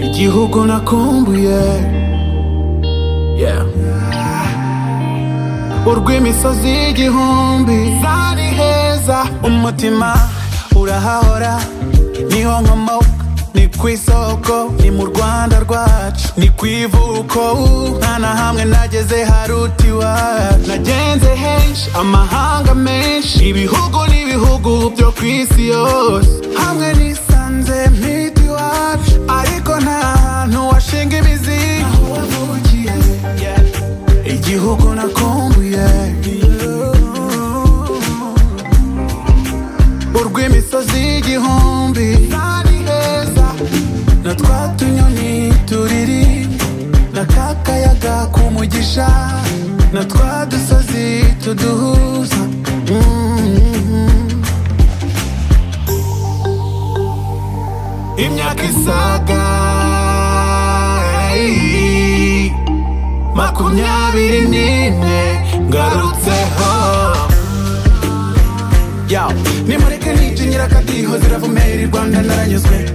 igihugu nakumbuye yeah. urw'imisozi y'igihumbi zari heza umutima urahahora niho nkomoka ni ku isoko ni mu rwanda rwacu ni ku ivuko uh, nta na hamwe nageze haruta iwacu nagenze henshi amahanga menshi ibihugu n'ibihugu byo ku isi yose hamwe nisanze mpita iwacu ariko nta hantu washinga imizi aho wavukiye yeah. igihugu nakumbuye urw'imisozi y'igihumbi zari heza na twa tunyoni turirimba na ka kayaga k'umugisha na twa dusozi tuduhuza Mhm. imyaka isaga ey, makumyabiri n'ine ngarutseho Yo, nimureke nijinyira akadiho ziravumera i rwanda naranyuzwe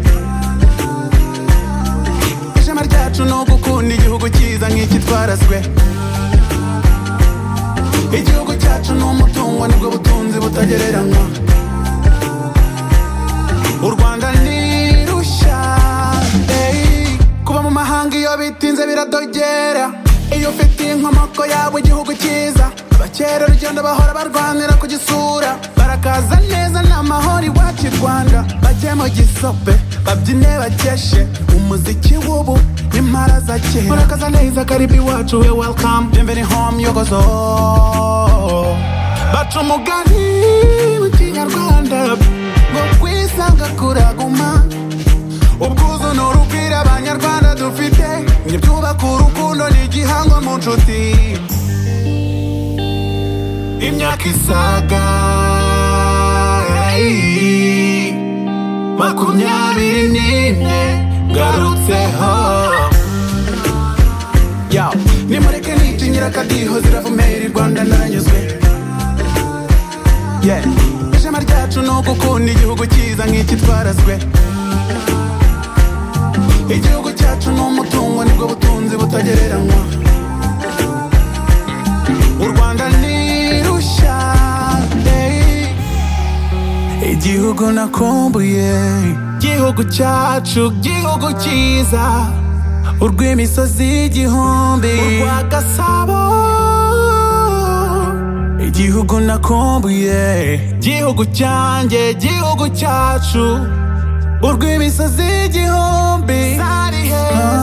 ishema ryacu ni ugukunda igihugu cyiza nk'iki twarazwe igihugu cyacu ni umutungo nibwo butunzi butagereranywa u rwanda ni rushya ey. kuba mu mahanga iyo bitinze biradogera iyo ufite inkomoko yabo igihugu cyiza abakerarugendo bahora barwanira kugisura barakaza neza ni amahoro iwacu i rwanda bajye mu gisope babyine bakeshe umuziki w'ubu n'impara za kera murakaza neza karibu iwacu we welcome bienvenue home yogozo baca umugani mu kinyarwanda ngo kwisanga kuraguma ubwuzu ni urugwiro abanyarwanda dufite ntibyubaka urukundo ni igihango mu nshuti imyaka isaga ey, makumyabiri n'ine ngarutseho Yo, nimureke nijinyira akadiho ziravumera i rwanda naranyuzwe yeah. ishema ryacu ni ugukunda igihugu cyiza nk'iki twarazwe igihugu cyacu ni umutungo nibwo butunzi butagereranywa u rwanda ni rushya ey. igihugu nakumbuye igihugu cyacu igihugu cyiza urw'imisozi y'igihumbi urwa gasabo igihugu nakumbuye igihugu cyanjye igihugu cyacu urw'imisozi y'igihumbi zari heza